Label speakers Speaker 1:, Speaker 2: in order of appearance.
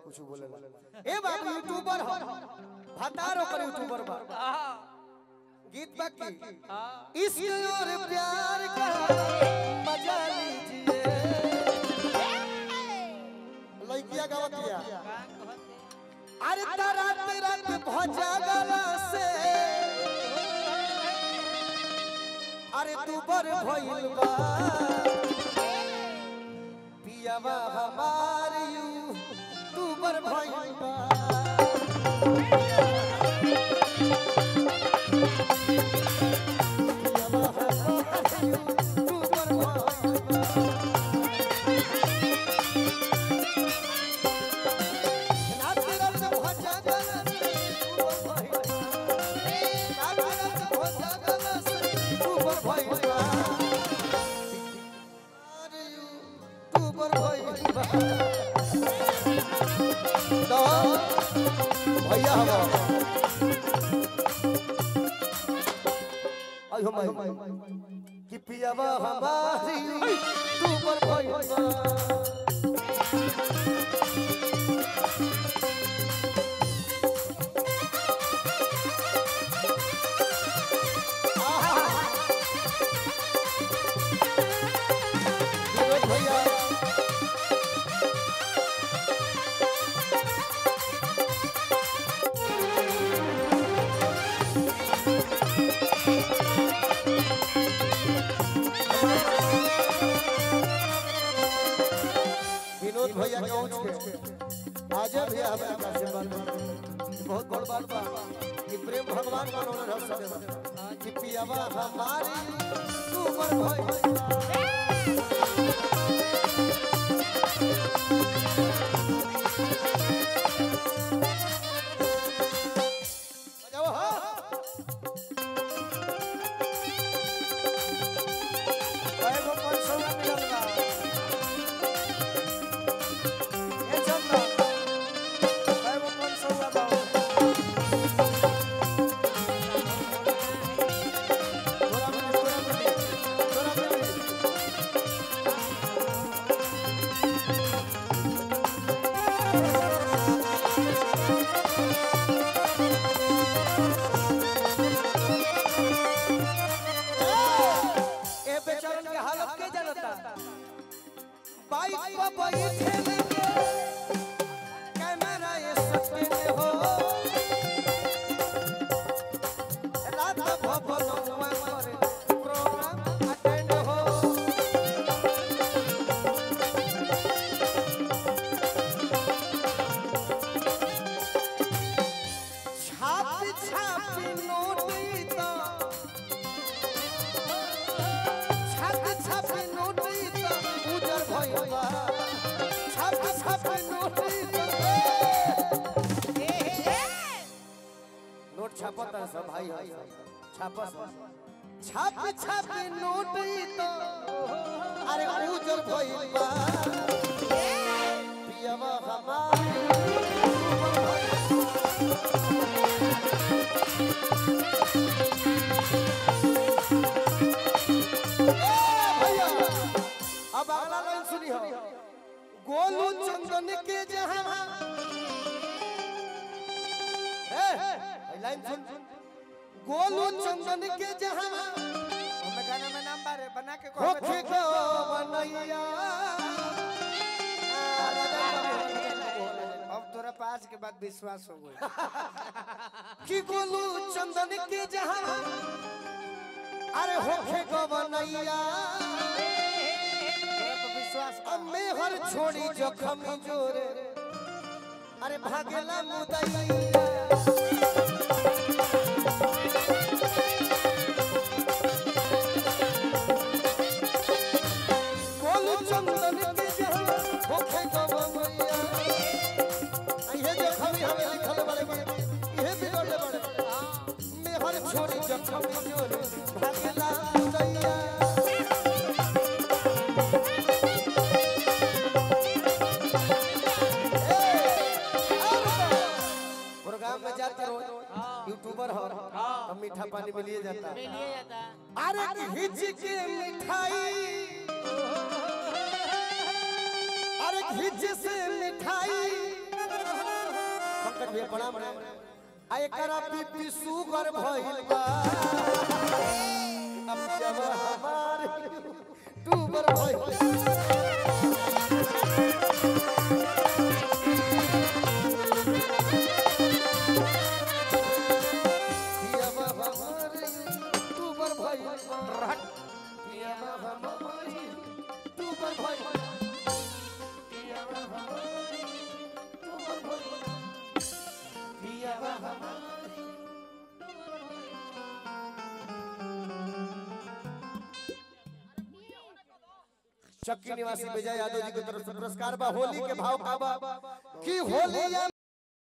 Speaker 1: कुछ बोले ए बाबू यूट्यूबर हो भतार ओकर यूट्यूबर बा गीत बाकी इश्क और प्यार का मजा लीजिए लइकिया गावतिया अरे तारा तेरा के भजा गला से अरे तू बर भइल बा पियावा हमार यू तू बर भइल बा पियावा हमार यू तू बर भइल बा रात रात भजा गला से तू बर भइल बा रात रात भजा गला से तू बर भइल बा अरे यू तू बर भइल बा तो भैया हवा आयो माई कि पियावा हमारी तू बर भइल बा विनोद भैया विनोद भैया के पहुंच के आजा भैया हमारे पास से बात बहुत बड़ बात बा कि प्रेम भगवान का होना रह सके कि पियावा हमारी तू बर भइल बजाओ हाँ
Speaker 2: कएगो पंचौरा मिलल बा ए चंदन कएगो पंचौरा बा
Speaker 1: थोड़ा मिली थोड़ा मिली थोड़ा मिली
Speaker 2: ए बेचारन के हालत के जानता
Speaker 1: बाइक पर बैठे लेके कैमरा ये सटके हो रात भवन पर प्रोग्राम अटेंड हो छाप छाप नोट तो छाप छाप नोट तो उजर भइल बा छाप छाप नोट नोट छापता सब भाई है छापा छाप छाप नोट तो अरे उजर भइल बा पियवा हमार भैया अब अगला लाइन सुनी हो गोलू चंदन के जहां ए ए, लाइन सुन गोलू चंदन के जहां
Speaker 2: हमें गाना में नाम बारे बना के
Speaker 1: होखे को बनैया
Speaker 2: अब तोरा पास के बाद विश्वास हो गई
Speaker 1: कि गोलू चंदन के जहां अरे होखे को बनैया
Speaker 2: तोरा तो विश्वास बा।
Speaker 1: अब मैं हर छोड़ी जखम जोरे अरे भागेला मुदैया गोलू चंदन के जहां होखे को बनैया ये जो खबरी हमें लिखल बड़े बड़े ये बिगड़ले बड़े मैं हर छोड़ी जखम जोरे भागेला मुदैया प्रोग्राम में जाते रहो यूट्यूबर हो हम मीठा पानी में लिए जाता
Speaker 3: लिए जाता
Speaker 1: अरे घिच के मिठाई अरे घिच से मिठाई भैया प्रणाम आ एकरा बीपी शुगर भइल बा अब जब हमार टूबर भइल पिया बा हमार टूबर भइल बा पिया बा हमार टूबर भइल बा पिया बा हमार टूबर भइल बा पिया बा हमार चक्की निवासी विजय यादव जी की तरफ से पुरस्कार बा होली के भाव का बा कि होली